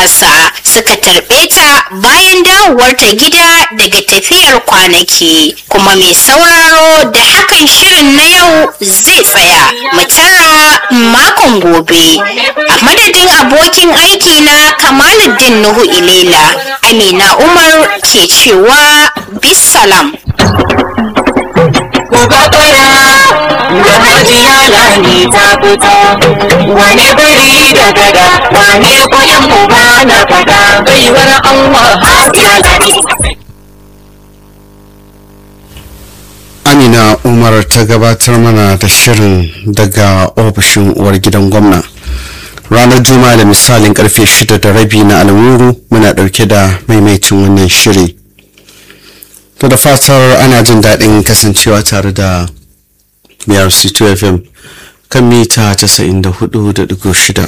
sa suka tarbe ta bayan dawowar ta gida daga tafiyar kwanaki kuma mai sauraro da hakan shirin na yau zai tsaya mu tara makon gobe a madadin abokin aiki na kamaluddin nuhu ilela amina umar ke cewa bisalam da hajiya lani ta fito wane biri da gada wane kuyan uba na fada baiwar Allah hajiya lani amina umar ta gabatar mana da shirin daga ofishin uwar gidan gwamna ranar juma'a da misalin karfe shida da rabi na alwuru muna dauke da maimaicin wannan shiri to da fatar ana jin daɗin kasancewa tare da brc2 fm kan mita 94.6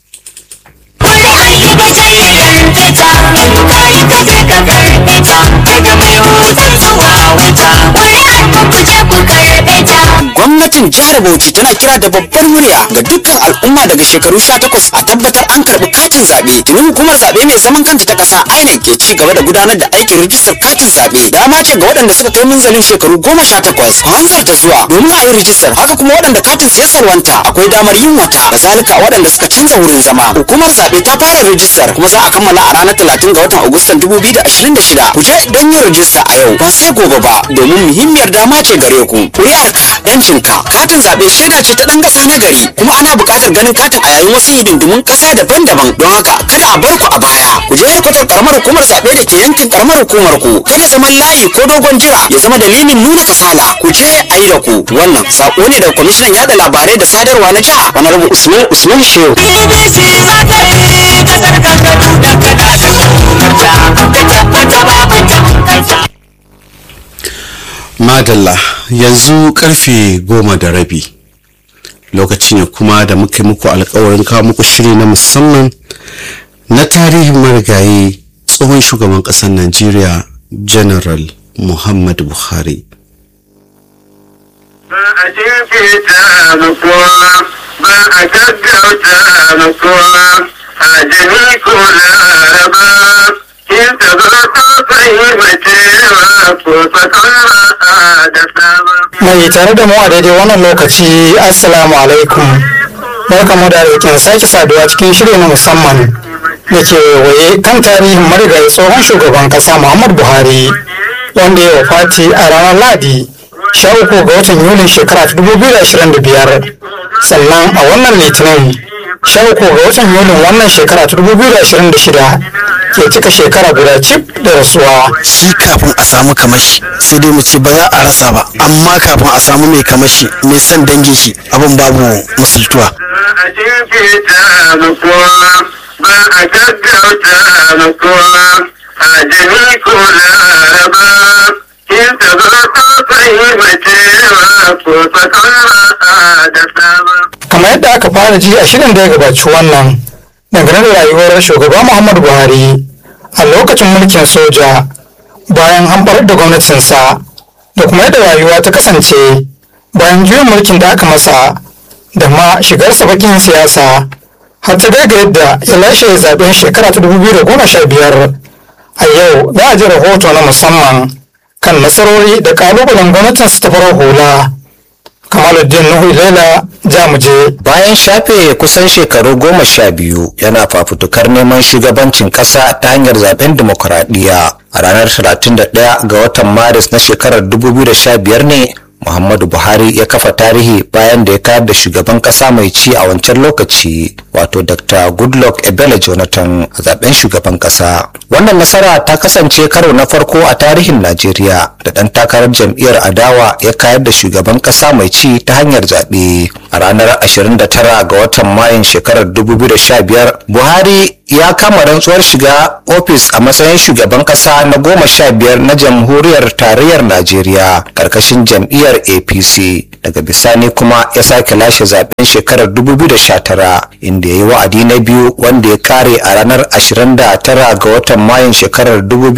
gwamnatin jihar bauchi tana kira da babbar murya ga dukkan al'umma daga shekaru 18 a tabbatar an karbi katin zaɓe tuni hukumar zaɓe mai zaman kanta ta ƙasa inec ke ci gaba da gudanar da aikin rijistar katin zaɓe dama ce ga waɗanda suka kai minzalin shekaru 18 ku hanzarta zuwa domin a yi rijistar haka kuma waɗanda katin su ya salwanta akwai damar yin wata kazalika waɗanda suka canza wurin zama hukumar zaɓe ta fara rijistar kuma za a kammala a ranar 30 ga watan agustan 2026 ku je don yin rijista a yau ba sai gobe ba domin muhimmiyar dama ce gare ku ƙuri'arka yancinka katin zaɓe shaida ce ta ɗan ƙasa na gari kuma ana buƙatar ganin katin a yayin wasu hidindimun ƙasa daban-daban don haka kada a bar ku a baya ku je kwatar karamar hukumar zaɓe da ke yankin karamar hukumar ku kada zaman layi ko dogon jira ya zama dalilin nuna kasala ku je a yi da ku wannan saƙo ne daga kwamishinan yaɗa labarai da sadarwa na jiha honorable usman usman shehu BBC za ta yi kasar kankaru da kada da tsohonta da tabbata babu tamkanta madalla yanzu karfe goma da rabi lokaci ne kuma da muke muku alkawarin kawo muku shiri na musamman na tarihin marigayi tsohon shugaban ƙasar najeriya general muhammad buhari ba a jinkirta ma kowa ba a gaggauta ma kowa a jini ko laraba in ta zo ta fahimcewa ko fasaha da sama. mai tare da mu a daidai wannan lokaci assalamu alaikum barkamu da rikin sake saduwa cikin shiri na musamman da ke waye kan tarihin marigayi tsohon shugaban kasa muhammad buhari wanda ya wafati a ranar ladi sha uku ga watan yulin shekara ta dubu biyu da ashirin da biyar sannan a wannan litinin sha uku ga watan yulin wannan shekara ta dubu biyu da ashirin da shida ke cika shekara guda cif da rasuwa shi kafin a samu kamashi sai dai mu ce ba za a rasa ba amma kafin a samu mai kamashi mai son dangin shi abin babu musultuwa Ba a jinkirta ma kowa ba a gaggauta ma kowa a jini ko laraba in ta zo ta fahimcewa ko fasaha da sama. kamar yadda aka fara ji a shirin da ya gabaci wannan dangane da rayuwar shugaba muhammadu buhari a lokacin mulkin soja bayan hamɓarar da gwamnatinsa da kuma yadda rayuwa ta kasance bayan juyin mulkin da aka masa da ma shigarsa bakin siyasa har ta kai ga yadda ya lashe zaben shekara ta 2015 a yau za a ji rahoto na musamman kan nasarori da kalubalen gwamnatinsa ta farar hula kamaluddin nuhu lela jamuje bayan shafe kusan shekaru goma sha biyu yana fafutukar neman shugabancin kasa ta hanyar zaben dimokuraɗiyya a ranar 31 ga watan maris na shekarar 2015 ne muhammadu buhari ya kafa tarihi bayan da ya kayar da shugaban kasa mai ci a wancan lokaci wato dr goodluck ebele jonathan a zaben shugaban kasa wannan nasara ta kasance karo na farko a tarihin najeriya da ɗan takarar jam'iyyar adawa ya kayar da shugaban kasa mai ci ta hanyar zaɓe a ranar 29 ga watan mayun shekarar 2015 buhari ya kama rantsuwar shiga ofis a matsayin shugaban kasa na goma sha biyar na jamhuriyar tarayyar najeriya karkashin jam'iyyar apc daga bisani kuma ya sake lashe zaben shekarar 2019 inda ya yi wa'adi na biyu wanda ya kare a ranar 29 ga watan mayun shekarar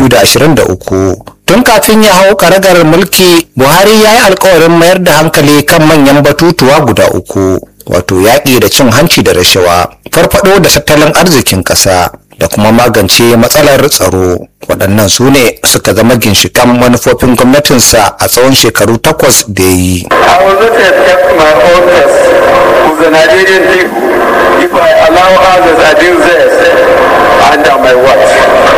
2023 tun kafin ya hau karagar mulki buhari ya yi alkawarin mayar da hankali kan manyan batutuwa guda uku wato yaƙi da cin hanci da rashawa farfado da tattalin arzikin ƙasa da kuma magance matsalar tsaro waɗannan su ne suka zama ginshikan manufofin gwamnatinsa a tsawon shekaru takwas da ya yi I will not accept my own test with the Nigerian people if I allow others abuse theirs under my watch.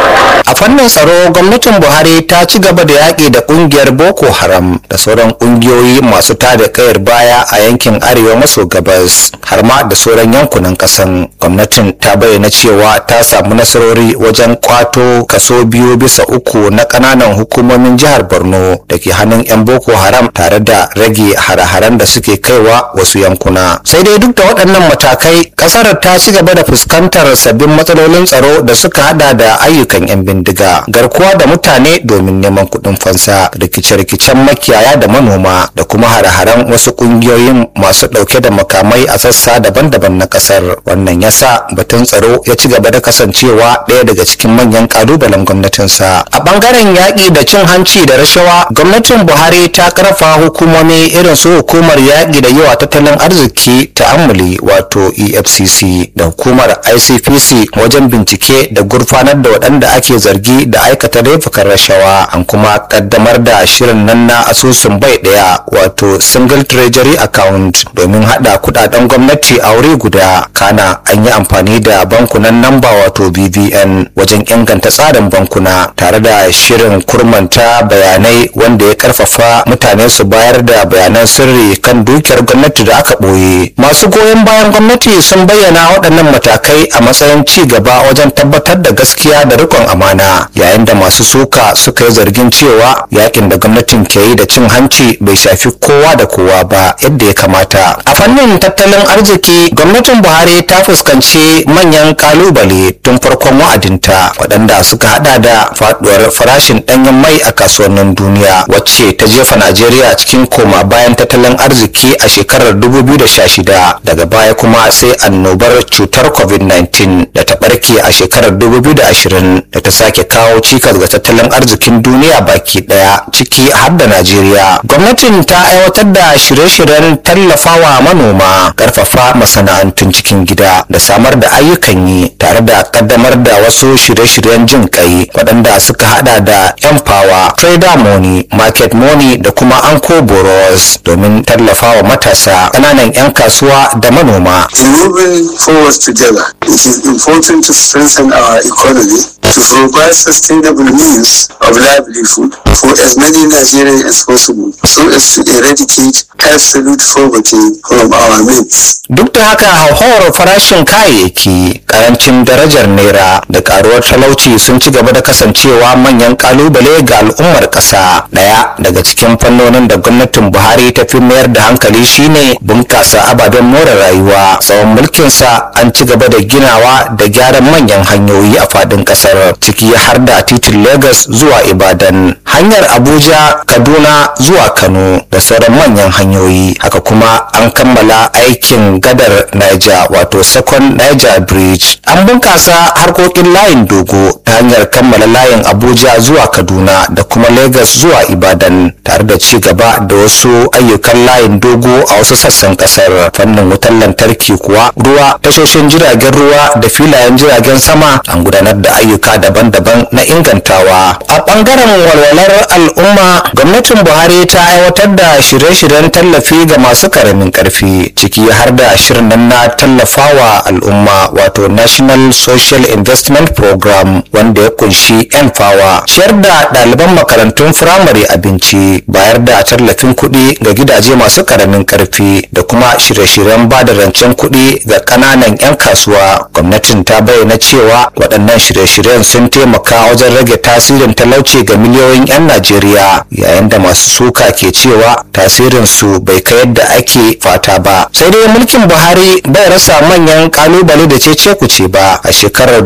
a fannin tsaro gwamnatin buhari ta ci gaba da yaƙi da ƙungiyar boko haram da sauran ƙungiyoyi masu tada kayar baya a yankin arewa maso gabas har ma da sauran yankunan ƙasan gwamnatin ta bayyana cewa ta samu nasarori wajen kwato kaso biyu bisa uku na ƙananan hukumomin jihar borno da ke hannun 'yan boko haram tare da rage hare-haren da suke kaiwa wasu yankuna sai dai duk da waɗannan matakai ƙasar ta ci gaba da fuskantar sabbin matsalolin tsaro da suka hada da ayyukan 'yan bindiga garkuwa da mutane domin neman kuɗin fansa rikice-rikicen makiyaya da manoma da kuma hare-haren wasu ƙungiyoyin masu ɗauke da makamai a sassa daban-daban na ƙasar wannan yasa batun tsaro ya ci gaba da kasancewa ɗaya daga cikin manyan ƙalubalen gwamnatinsa a ɓangaren yaƙi da cin hanci da rashawa gwamnatin buhari ta ƙarfa hukumomi irin su hukumar yaƙi da yawa tattalin arziki ta amuli wato efcc da hukumar icpc wajen bincike da gurfanar da waɗanda ake zargi da aikata laifukan rashawa an kuma kaddamar da shirin nan na asusun bai ɗaya wato single treasury account domin haɗa kuɗaɗen gwamnati a wuri guda kana an yi amfani da bankunan namba wato bbn wajen inganta tsarin bankuna tare da shirin kurmanta bayanai wanda ya karfafa mutane su bayar da bayanan sirri kan dukiyar gwamnati da aka ɓoye masu goyon bayan gwamnati sun bayyana waɗannan matakai a matsayin ci gaba wajen tabbatar da gaskiya da rikon amana yayin da masu suka suka yi zargin cewa yakin da gwamnatin ke yi da cin hanci bai shafi kowa da kowa ba yadda ya kamata a fannin tattalin arziki gwamnatin buhari ta fuskanci manyan kalubale tun farkon wa'adinta waɗanda suka hada da faduwar farashin ɗanyen mai a kasuwannin duniya wacce ta jefa najeriya cikin koma bayan tattalin arziki a shekarar 2016 daga baya kuma sai annobar cutar covid-19 da ta barke a shekarar 2020 da ta sake kawo cikas ga tattalin arzikin duniya baki daya ciki har da najeriya gwamnatin ta aiwatar da shirye-shiryen tallafawa manoma karfafa masana'antun cikin gida da samar da ayyukan yi tare da kaddamar da wasu shirye-shiryen jin kai waɗanda suka hada da empower trader money market money da kuma anko boros domin tallafawa matasa ƙananan 'yan kasuwa da manoma In moving forward together, it is important to strengthen our economy to provide sustainable means of livelihood for as many Nigerians as possible so as to eradicate absolute poverty from our midst. duk da haka hauhawar farashin kayayyaki karancin darajar naira da karuwar talauci sun ci gaba da kasancewa manyan kalubale ga al'ummar ƙasa ɗaya daga cikin fannonin da gwamnatin buhari ta fi mayar da hankali shine bunƙasa ababen more rayuwa tsawon mulkinsa an ci gaba da ginawa da gyaran manyan hanyoyi a faɗin ƙasar ciki har da titin lagos zuwa ibadan hanyar abuja kaduna zuwa kano da sauran manyan hanyoyi haka kuma an kammala aikin gadar niger wato second niger bridge an bunkasa harkokin layin dogo ta hanyar kammala layin abuja zuwa kaduna da kuma lagos zuwa ibadan tare da ci gaba da wasu ayyukan layin dogo a wasu sassan kasar fannin wutar lantarki kuwa ruwa tashoshin jiragen ruwa da filayen jiragen sama an gudanar da ayyuka daban-daban na ingantawa a bangaren walwalar al'umma gwamnatin buhari ta aiwatar da shirye-shiryen tallafi ga masu karamin karfi ciki har da shirin nan na tallafawa al'umma wato national social investment program wanda ya kunshi yan fawa ciyar da ɗaliban makarantun firamare abinci bayar da tallafin kuɗi ga gidaje masu karamin karfi da kuma shirye-shiryen ba da rancen kuɗi ga ƙananan 'yan kasuwa gwamnatin ta bayyana cewa waɗannan shirye-shiryen sun taimaka wajen rage tasirin talauci ga miliyoyin 'yan najeriya yayin da masu suka ke cewa tasirin su bai kai yadda ake fata ba sai dai mulkin buhari bai rasa manyan kalubale da cece kuce ba a shekarar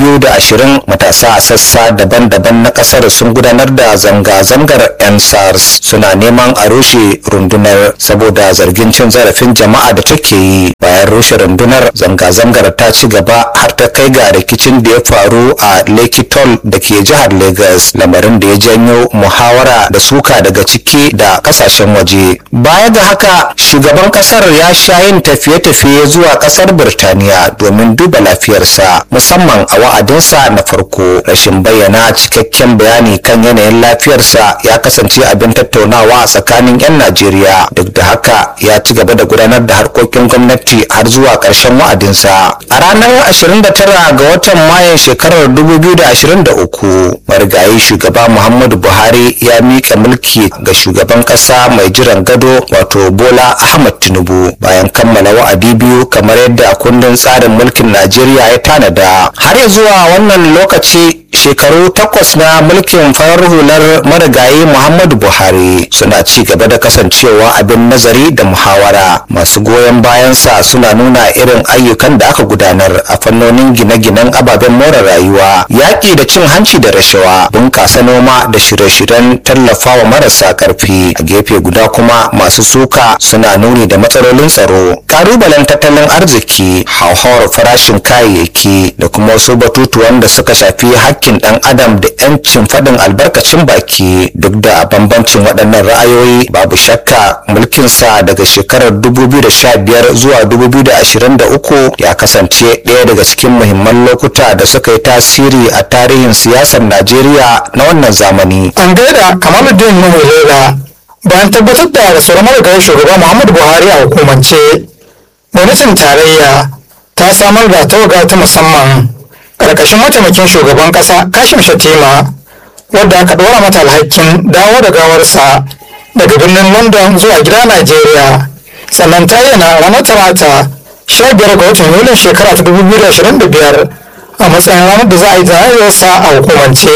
2020 matasa a sassa daban-daban na kasar sun gudanar da zanga-zangar 'yan sars suna neman a rushe rundunar saboda zargin cin zarafin jama'a da take yi bayan rushe rundunar zanga-zangar ta ci gaba har ta kai ga rikicin da ya faru a lekitol da ke jihar lagos lamarin da ya janyo muhawara da suka daga ciki da kasashen waje baya ga haka shugaban kasar ya sha yin tafiye-tafiye zuwa kasar birtaniya domin duba lafiyarsa musamman a wa'adinsa na farko rashin bayyana cikakken bayani kan yanayin lafiyarsa ya kasance abin tattaunawa a tsakanin 'yan najeriya duk da haka ya ci gaba da gudanar da harkokin gwamnati har zuwa ƙarshen wa'adinsa a ranar 29 ga watan mayan shekarar 2023 marigayi shugaba muhammadu buhari ya miƙa mulki ga shugaban ƙasa mai jiran gado wato bola ahmad tinubu bayan kammala wa'adi biyu kamar yadda kundin tsarin mulkin najeriya ya tanada har ya zuwa wannan lokaci shekaru takwas na mulkin farar hular marigayi muhammadu buhari suna ci gaba da kasancewa abin nazari da muhawara masu goyon bayansa suna nuna irin ayyukan da aka gudanar a fannonin gine-ginen ababen more rayuwa yaƙi da cin hanci da rashawa bunƙasa noma da shirye-shiryen tallafawa marasa ƙarfi a gefe guda kuma masu suka suna nuni da matsalolin tsaro ƙalubalen tattalin arziki hauhawar farashin kayayyaki da kuma wasu batutuwan da suka shafi hakkin ɗan adam da 'yancin faɗin albarkacin baki duk da bambancin waɗannan ra'ayoyi babu shakka mulkinsa daga shekarar 2015 zuwa 2023 ya kasance ɗaya daga cikin muhimman lokuta da suka yi tasiri a tarihin siyasar najeriya na wannan zamani an gaida kamaluddin nuhu lela bayan tabbatar da rasuwar marigayi shugaba muhammadu buhari a hukumance gwamnatin tarayya ta samar da tawaga ta musamman ƙarƙashin mataimakin shugaban ƙasa kashim shatima wadda aka ɗora mata alhakin dawo da gawarsa daga birnin london zuwa gida najeriya sannan ta yana ranar talata sha biyar ga watan yulin shekara ta dubu biyu da ashirin da biyar a matsayin ranar da za a yi jana'izarsa a hukumance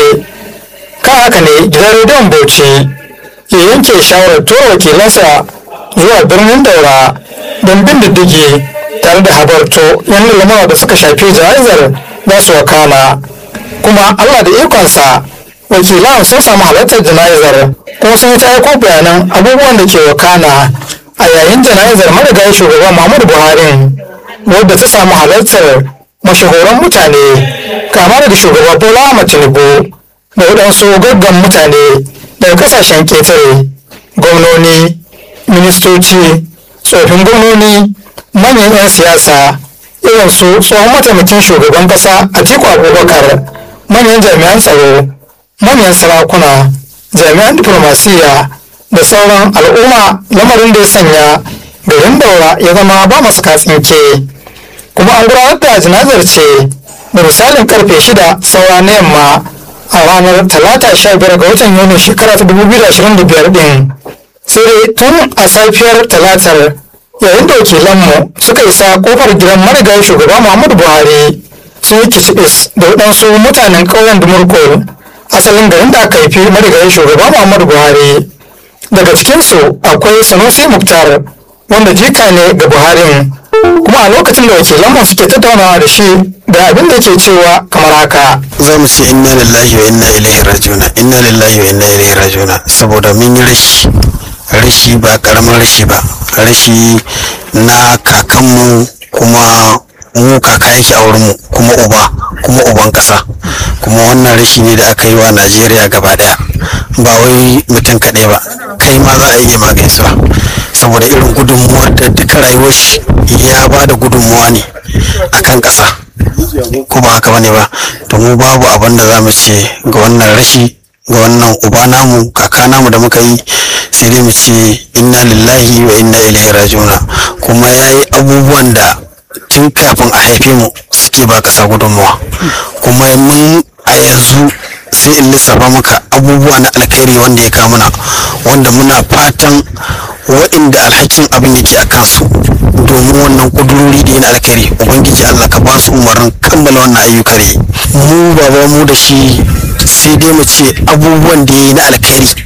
kan haka ne gidan rediyon bauchi ya yanke shawarar tura wakilansa zuwa birnin daura don bin diddigi tare da habarto yan lamura da suka shafi jana'izar za su wakana kuma allah da ikonsa wakilan sun samu halartar jana'izar kuma sun yi ta aiko bayanan abubuwan da ke wakana a yayin jana'izar marigayi shugaba muhammadu buhari wadda ta samu halartar mashahuran mutane kama daga shugaba bola ahmad tinubu da waɗansu gaggan mutane daga kasashen ketare gwamnoni ministoci tsofin gwamnoni manyan 'yan siyasa irin su tsohon mataimakin shugaban ƙasa atiku abubakar manyan jami'an tsaro manyan sarakuna jami'an diplomasiya da sauran al'umma lamarin da ya sanya garin daura ya zama ba masu katsinke kuma an gudanar da janazar ce da misalin karfe shida saura na yamma a ranar talata sha biyar ga watan yuni shekara ta dubu biyu da ashirin da biyar din sai dai tun a safiyar talatar yayin da wakilanmu suka isa kofar gidan marigayi shugaba muhammadu buhari sun yi kicibis da waɗansu mutanen ƙauyen dumurko asalin garin da aka haifi marigayi shugaba muhammadu buhari daga cikinsu akwai sanusi muktar wanda jika ne ga buharin kuma a lokacin da wakilanmu suke tattaunawa da shi ga abin da ke cewa kamar haka za mu ce inna lillahi wa inna ilaihi rajiuna inna lillahi wa inna ilaihi rajiuna saboda mun yi rashi rashi ba karamin rashi ba rashi na kakanmu kuma mu kaka yake a wurinmu kuma uba kuma uban kasa kuma wannan rashi ne da aka yi wa najeriya gaba daya ba wai mutum kaɗai ba kai ma za a iya magaisuwa saboda irin gudunmuwa da duka rayuwar shi ya ba da gudunmuwa ne akan ƙasa ko ba haka bane ba to mu babu abin da za mu ce ga wannan rashi ga wannan uba namu kaka namu da muka yi sai dai mu ce inna lillahi wa inna ilaihi rajiuna kuma ya yi abubuwan da tun kafin a haife mu suke ba ƙasa gudunmuwa kuma mun a yanzu sai in lissafa maka abubuwa na alkhairi wanda ya kamuna wanda muna fatan waɗanda alhakin abin yake a kansu domin wannan ƙudurori da yana alkhairi ubangiji allah ka ba su umarnin kammala wannan ayyuka ne mu baba mu da shi sai dai mu ce abubuwan da ya yi na alkhairi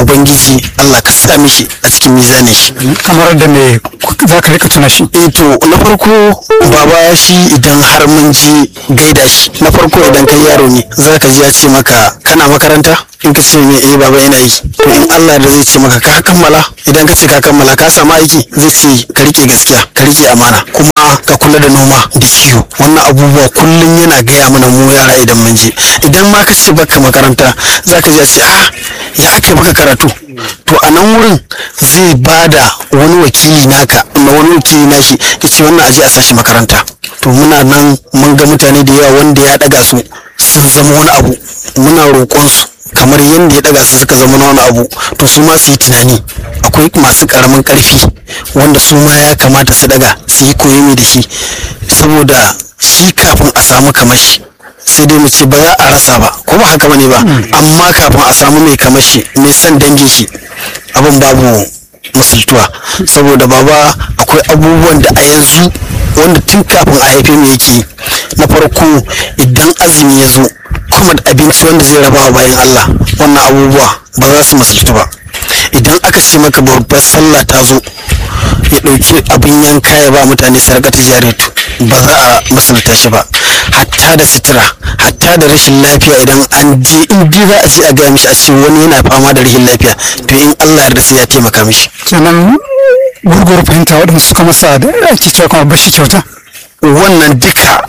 ubangiji Allah ka sa mishi a cikin mizanin shi kamar da me za ka rika tuna shi eh to na farko baba shi idan har mun ji gaida shi na farko idan kai yaro ne za ka ji ya ce maka kana makaranta in ka ce me eh baba ina yi to in Allah da zai ce maka ka kammala idan ka ce ka kammala ka samu aiki zai ce ka rike gaskiya ka rike amana kuma ka kula da noma da kiwo wannan abubuwa kullum yana gaya mana mu yara idan mun je idan ma ka ce baka makaranta za ka ji ya ce a ya aka baka karatu to a nan wurin zai bada wani wakili naka na wani wakili nashi ya ce wannan aje a sashi makaranta to muna nan mun ga mutane da yawa wanda ya daga su sun zama wani abu muna roƙon su kamar yadda ya daga su suka zama wani abu to su ma su yi tunani akwai masu karamin karfi wanda su ma ya kamata su daga su yi koyi da shi saboda shi kafin a samu kamar shi sai dai mu ce ba za a rasa ba ko ba haka bane ba amma kafin a samu mai kamar shi mai son dangin shi abin babu musultuwa saboda baba akwai abubuwan da a yanzu wanda tun kafin a haife mu yake yi. na farko idan azumi ya zo kuma da abinci wanda zai rabawa bayan Allah wannan abubuwa ba za su musultu ba idan aka ce maka babbar sallah ta zo ya ɗauki abin yanka ya ba mutane sarkata jaratu ba za a masalta shi ba hatta da sutura hatta da rashin lafiya idan an je in ji za a je a gaya mishi a ce wani yana fama da rashin lafiya to in Allah yarda sai ya taimaka mishi kenan gurgur fahimta waɗanda suka masa da ake cewa kuma bashi kyauta wannan duka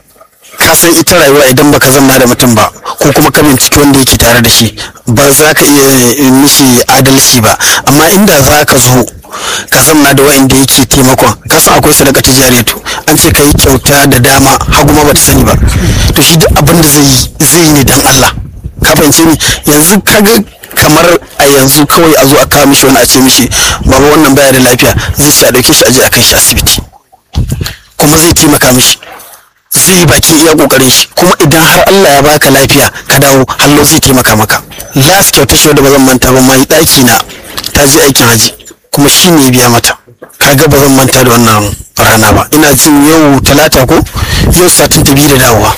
ka san ita rayuwa idan baka zama da mutum ba ko kuma ka binciki wanda yake tare da shi ba za ka iya mishi adalci ba amma inda za ka zo ka zama da wa'inda yake taimakon ka san akwai sadaka ta jariyatu an ce ka yi kyauta da dama hagu ma bata sani ba to shi duk abin da zai yi zai yi ne dan Allah ka fahimce ni yanzu kaga kamar a yanzu kawai a zo a kawo mishi wani a ce mishi baba wannan baya da lafiya zai ce a dauke shi a je a kai shi asibiti kuma zai taimaka mishi zai yi bakin iya kokarin shi kuma idan har Allah ya baka lafiya ka dawo hallo zai taimaka maka last kyauta shi wadda ba zan manta ba mai daki na ta je aikin haji kuma shi ne ya biya mata kaga ba zan manta da wannan rana ba ina jin yau talata ko yau satin ta biyu da dawowa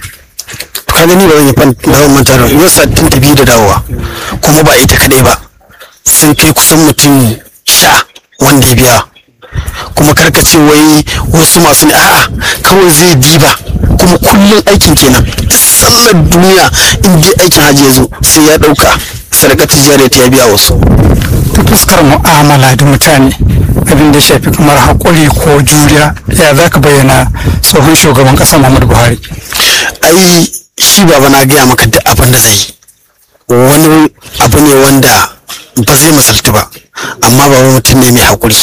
ka gani ba zan yi fan- ba zan manta da yau satin ta biyu da dawowa kuma ba ita kadai ba sun kai kusan mutum sha wanda ya biya kuma karka ce wai wasu masu ne a'a kawai zai diba kuma kullum aikin kenan duk sallar duniya in dai aikin hajji ya zo sai ya dauka sadakatar jariya ta ya biya wasu ta fuskar mu'amala da mutane abin da ya shafi kamar haƙuri ko juriya ya za ka bayyana tsohon shugaban ƙasa muhammadu buhari ai shi baba na gaya maka duk abin da zai yi wani abu ne wanda ba zai misaltu ba amma baba mutum ne mai haƙuri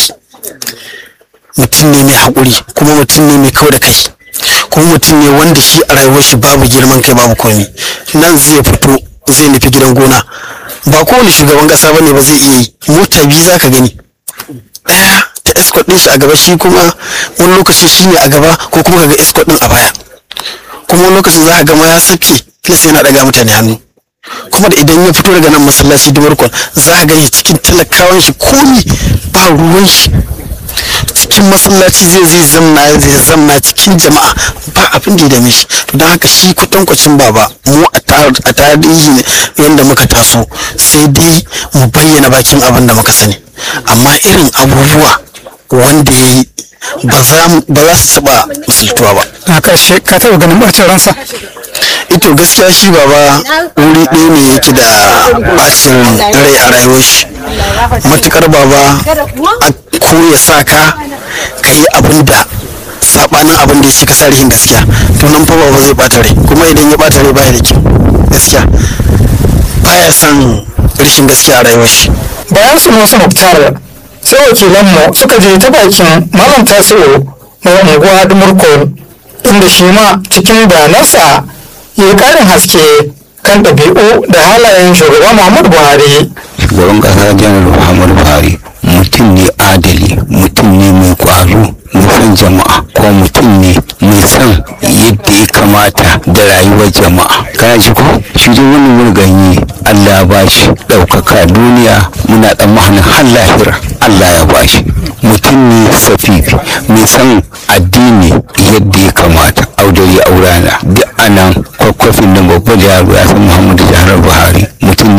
mutum ne mai haƙuri kuma mutum ne mai kau da kai kuma mutum ne wanda shi a rayuwar shi babu girman kai babu komi nan zai fito zai nufi gidan gona ba kowane shugaban ƙasa ba ne ba zai iya yi mota biyu za ka gani ɗaya ta escort ɗin shi a gaba shi kuma wani lokaci shi ne a gaba ko kuma ka ga escort ɗin a baya kuma wani lokacin za ka gama ya sabke fes yana ɗaga mutane hannu kuma da idan ya fito daga nan masallaci dubarkon za ka gani cikin talakawan shi komi ba ruwan shi cikin masallaci zai zai zamna zai zamna cikin jama'a ba abin da ya dame shi don haka shi kwatankwacin baba mu a tar- a tarihi ne yadda muka taso sai dai mu bayyana bakin abin da muka sani amma irin abubuwa wanda ya yi ba za mu- ba za su taɓa misaltuwa ba a ƙarshe ka taɓa ganin ɓacin ransa ito gaskiya shi baba wuri ɗaya ne yake da bacin rai a rayuwar shi matukar baba a ko ya sa ka ka yi abin da sabanin abin da ya ce ka sa rihin gaskiya to nan fa baba zai bata rai kuma idan ya bata rai baya da kyau gaskiya baya son rashin gaskiya a rayuwar shi bayan su musu muktar sai wakilanmu suka je ta bakin malam tasiru mai unguwa dumurko inda shi ma cikin bayanansa ya yi ƙarin haske kan ɗabi'u da halayen shugaba muhammadu buhari shugaban kasa janar muhammadu buhari mutum ne adali mutum ne mai kwazo mai son jama'a ko mutum ne mai son yadda ya kamata da rayuwar jama'a kana ji ko shi dai wani murganyi allah ya bashi ɗaukaka duniya muna tsammanin har lahira allah ya bashi mutum ne safifi mai son addini yadda ya kamata audari aurana duk anan kwakwafin nan babban yaro ya san muhammadu jihar buhari mutum ne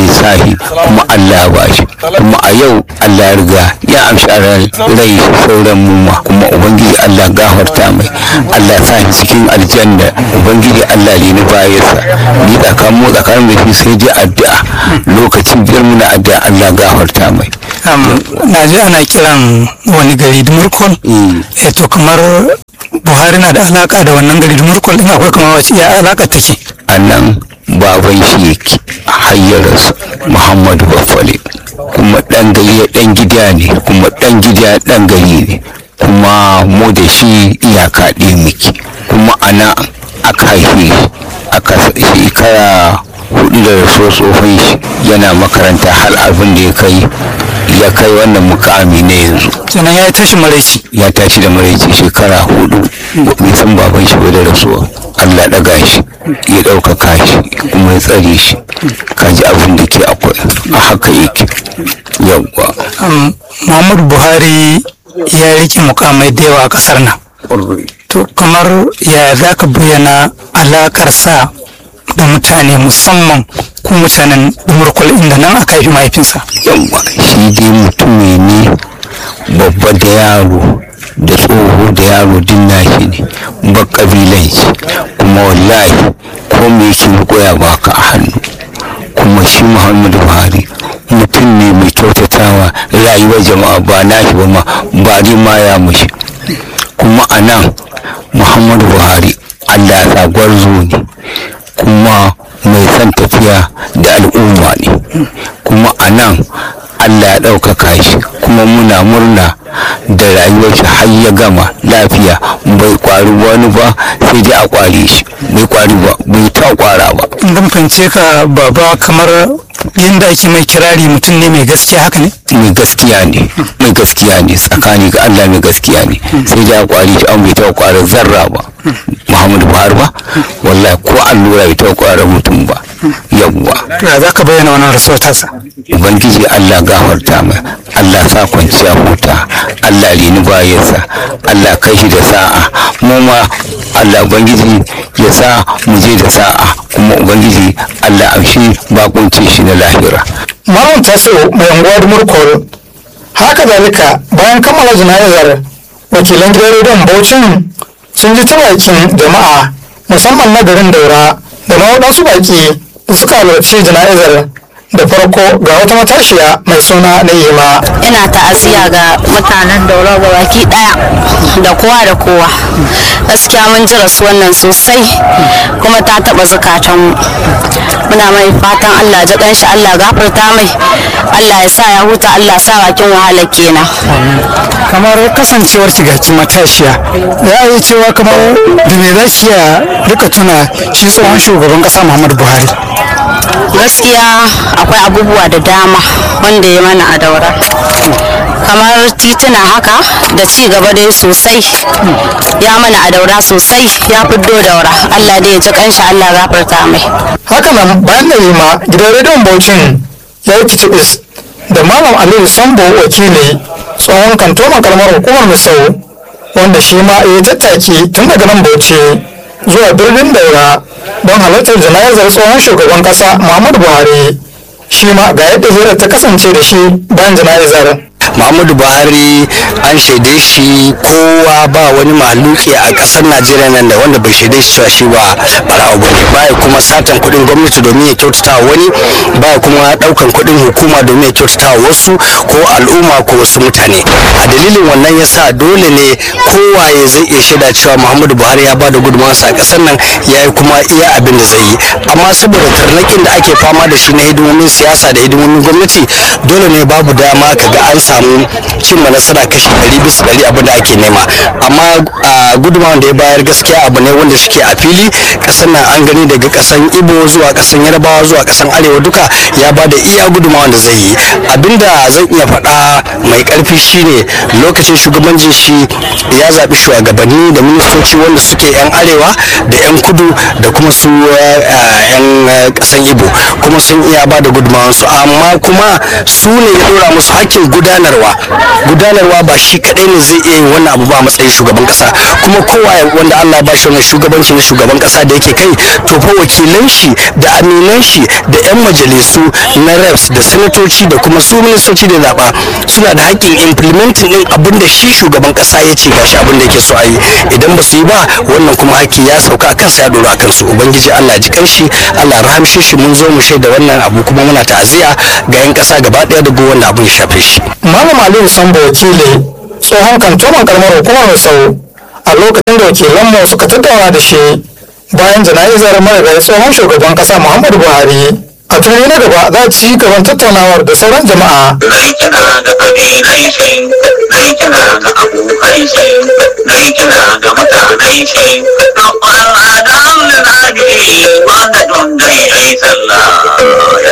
lissafi kuma Allah ya bashi kuma a yau Allah ya riga ya amshi a rai sauran muma kuma ubangiji Allah gafarta mai Allah ya sa shi cikin aljanna ubangiji Allah ne na bayansa ni tsakanin mu tsakanin da shi sai dai addu'a lokacin biyar muna addu'a Allah gafarta mai na ji ana kiran wani gari dumurkol eh to kamar buhari na da alaka da wannan gari dumurkol din akwai kamar wace ya alaka take a nan baban shi yake hayyarsa muhammadu bafale kuma dan gari dan gida ne kuma dan gida dan gari ne kuma mu da shi iyaka ɗaya muke kuma ana aka haife aka shekara hudu da rasuwar tsofin shi yana makaranta har abin da ya kai ya kai wannan mukami ne yanzu kenan ya tashi maraici ya tashi da maraici shekara hudu bai san baban shi ba da rasuwa allah daga shi ya ɗaukaka shi kuma ya tsare shi kaji abin da ke akwai a haka yake yawwa muhammadu buhari ya rike mukamai da yawa a kasar nan to kamar ya za ka bayyana alakar sa da mutane musamman ko mutanen dumurkul inda nan aka haifi mahaifinsa yawwa shi dai mutum ne babba da yaro da tsoho da yaro din nashi ne ba kabilanci kuma wallahi ko me yake koya baka a hannu kuma shi muhammadu buhari mutum ne mai kyautatawa rayuwar jama'a ba nashi ba ma ba ma ya mushi kuma a nan muhammadu buhari allah ya sa gwarzo ne kuma mai son tafiya da al'umma ne kuma a nan allah ya ɗaukaka shi kuma muna murna da rayuwar shi har ya gama lafiya bai kwari wani ba sai dai a kware shi bai kwari ba bai ta kwara ba in fahimce ka baba kamar yadda ake mai kirari mutum ne mai gaskiya haka ne mai gaskiya ne mai gaskiya ne tsakani ga allah mai gaskiya ne sai dai a kwari shi an bai ta kwara zarra ba muhammadu buhari ba wallahi ko allura bai ta kwara mutum ba yawwa ya za ka bayyana wannan rasuwar tasa ubangiji allah gafarta mai allah sa kwanciya huta allah rini bayansa allah kai shi da sa'a mu ma allah ubangiji ya sa mu je da sa'a kuma ubangiji allah amshi bakunci shi na lahira malam taso mai unguwar murkol haka zalika bayan kammala jana'izar wakilan gidan rediyon bauchin sun ji ta bakin jama'a musamman na garin daura da ma waɗansu baki da suka halarci jana'izar da farko ga wata matashiya mai suna Na'ima. Ina ta'aziyya ga mutanen daura ga baki daya da kowa da kowa. Gaskiya mun ji rasuwan nan sosai kuma ta taba zukatanmu. Muna mai fatan Allah ji kanshi Allah gafarta mai. Allah ya sa ya huta Allah sa bakin wahala kenan. Kamar kasancewar ki ga matashiya ya yi cewa kamar da me za ki iya rika tuna shi tsohon shugaban kasa Muhammadu Buhari. gaskiya akwai abubuwa da dama wanda ya mana a daura kamar tituna haka da ci gaba dai sosai ya mana a daura sosai ya fiddo daura allah dai ya ji kanshi allah gafarta mai haka nan bayan da ma gidan rediyon bauchin ya yi kicibis da malam aliyu sambo wakili tsohon kantoman kalmar hukumar misau wanda shi ma ya tattaki tun daga nan bauchi zuwa birnin daura don halartar jana'izar tsohon shugaban kasa muhammadu buhari shi ma ga yadda hirar ta kasance da shi bayan jana'izar muhammadu buhari an shaide shi kowa ba wani maluki a kasar najeriya nan da wanda bai shaide shi cewa shi ba barawa ba ne baya kuma satan kuɗin gwamnati domin ya kyautata wani baya kuma ɗaukan kuɗin hukuma domin ya kyautata wasu ko al'umma ko wasu mutane a dalilin wannan yasa dole ne kowaye zai iya shaida cewa muhammadu buhari ya ba da gudunmawarsa a kasar nan ya yi kuma iya abin da zai yi amma saboda tarnakin da ake fama da shi na hidimomin siyasa da hidimomin gwamnati dole ne babu dama kaga an samu cimma nasara kashi ɗari bisa ɗari abin da ake nema amma a gudunmawar da ya bayar gaskiya abu ne wanda suke a fili ƙasar nan an gani daga ƙasan ibo zuwa ƙasan yarbawa zuwa ƙasan arewa duka ya ba da iya gudunmawar da zai yi abinda zan iya faɗa mai ƙarfi shine lokacin shugabancin shi ya zaɓi shugabanni da ministoci wanda suke 'yan arewa da 'yan kudu da kuma su 'yan ƙasan ibo kuma sun iya ba da gudunmawarsu amma kuma su ne ya ɗora musu hakkin gudanar gudanarwa gudanarwa ba shi kadai ne zai iya yin wannan abu ba a matsayin shugaban kasa kuma kowa wanda Allah ya bashi wannan shugabanci na shugaban kasa da yake kai to fa wakilan shi da aminan shi da yan majalisu na reps da sanatoci da kuma su ministoci da zaba suna da haƙƙin implementing din abin da shi shugaban kasa ya ce gashi abin da yake so a yi idan ba su yi ba wannan kuma haƙƙi ya sauka akan sa ya dora akan su ubangiji Allah ji kanshi Allah rahamshe shi mun zo mu shaida wannan abu kuma muna ta'aziyya ga yan kasa gaba ɗaya da go wannan abu ya shafe shi malam aliyu sambo wakili tsohon kantoman karamar hukumar sau a lokacin da wakilanmu suka tattauna da shi bayan jana'izar marigayi tsohon shugaban kasa muhammadu buhari a turmi na gaba za a ci gaban tattaunawar da sauran jama'a Nai kina da kabilai sai, nai kina da abokai sai, nai kina da mutanai sai, don Allah da Allah na wanda don dai ai sallah ya